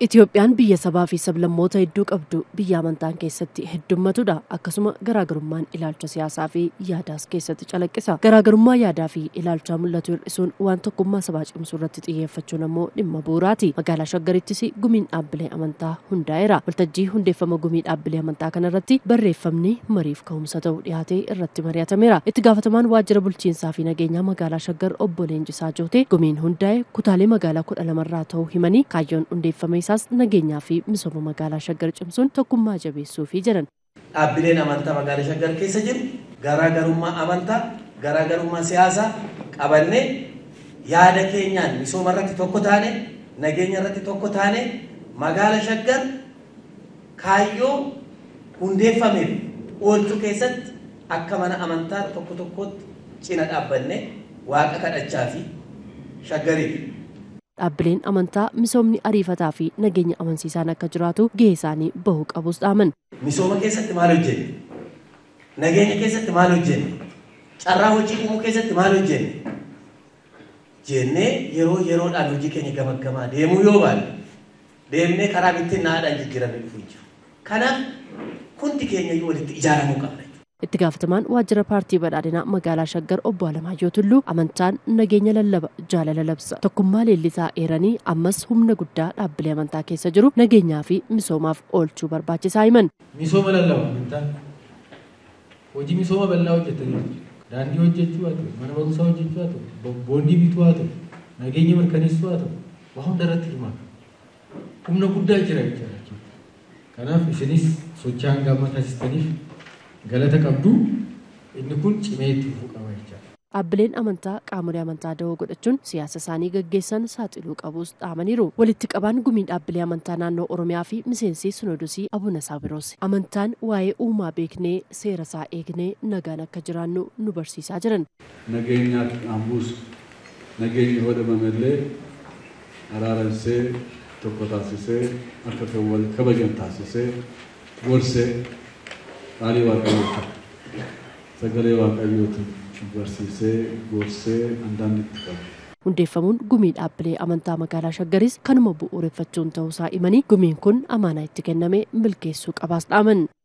Itoophiyaan biyya sabaa fi sablammoota hedduu qabdu biyya amantaan keessatti heddummatudha. Akkasuma garaagarummaan ilaalcha siyaasaa fi yaadaas keessatti calaqqisa. Garaagarummaa yaadaa fi ilaalchaa mul'atu hir'isuun waan tokkummaa sabaa cimsuu irratti xiyyeeffachuun ammoo dhimma bu'uuraati. Magaalaa Shaggarittis gumiin dhaabbilee amantaa hundaa'eera. Waltajjii hundeeffama gumii dhaabbilee amantaa kanarratti barreeffamni mariif ka'umsa ta'u dhiyaatee irratti mari'atameera. Itti gaafatamaan waajjira bulchiinsaa fi nageenyaa magaalaa Shaggar obbo Leenjisaa Jootee gumiin hundaa'e kutaalee magaalaa kudha lamarraa ta'uu himanii kaayyoon hundeeffame isaas nageenyaa fi misooma magaalaa Shaggar cimsuun tokkummaa jabeessuufi jedhan. Dhaabbileen amantaa magaalaa Shaggar keessa jiru garaagarummaa amantaa, garaagarummaa siyaasaa qabannee yaada keenyaan misooma irratti tokko taane, nageenya irratti tokko taane magaalaa Shaggar kaayyoo hundeeffameef oolchuu keessatti akka mana amantaa tokko tokkotti cina dhaabbannee waaqa kadhachaa fi shaggariif Dhaabbileen amantaa misoomni ariifataa fi nageenya amansiisaan akka jiraatu gahee isaanii bahuu qabus dhaaman. Misooma keessatti maal hojjenne? Nageenya keessatti maal hojjenne? Carraa hojii uumuu keessatti maal hojjenne? Jennee yeroo yeroodhaan hojii keenya gamaggamaa deemuu yoo baanne deemnee karaa bittiin naadhaan jijjiiramee dhufuu jiru. Kanaaf hundi keenya iyyuu walitti ijaaramuu qabna. Itti gaafatamaan waajjira paartii badhaadhinaa magaalaa Shaggar obbo Alamaayyoo Tulluu amantaan nageenya lallaba jaalala labsa tokkummaa leellisaa eeranii ammas humna guddaa dhaabbilee amantaa keessa jiru nageenyaa fi misoomaaf oolchuu barbaachisaa himan. Misooma lallaba amantaan hojii misooma bal'aa hojjetanii daandii hojjechuu haa ta'u mana barumsaa hojjechuu haa ta'u boondii bituu haa ta'u nageenya mirkaneessuu haa ta'u waa hunda irratti hirmaata humna guddaa jira jechuudha. Kanaaf isinis sochii hanga amma taasistaniif galata qabdu inni kun cimee itti fufuu qaba jechaadha. Dhaabbileen amantaa qaamolee amantaa da'oo godhachuun siyaasa isaanii gaggeessan saaxiluu qabus dhaamaniiru. Walitti qabaan gumiin dhaabbilee amantaa naannoo Oromiyaa fi miseensi Sinodosii Abuna Saabiroos. Amantaan waa'ee uumaa beeknee seera isaa eegnee nagaan akka jiraannu nu barsiisaa jiran. Nageenyaa dhaambuus nageenyi hodhamamellee araaramsee tokko taasisee akka kan wal kabajan taasisee gorsee qaalii waaqayyooti sagalee waaqayyooti barsiisee gorsee handaan itti qabu. Hundeeffamuun gumii dhaabbilee amantaa magaalaa Shaggaris kanuma bu'uureffachuun ta'uusaa himanii gumiin kun amaanaa itti kenname milkeessuu qabaas dhaaman.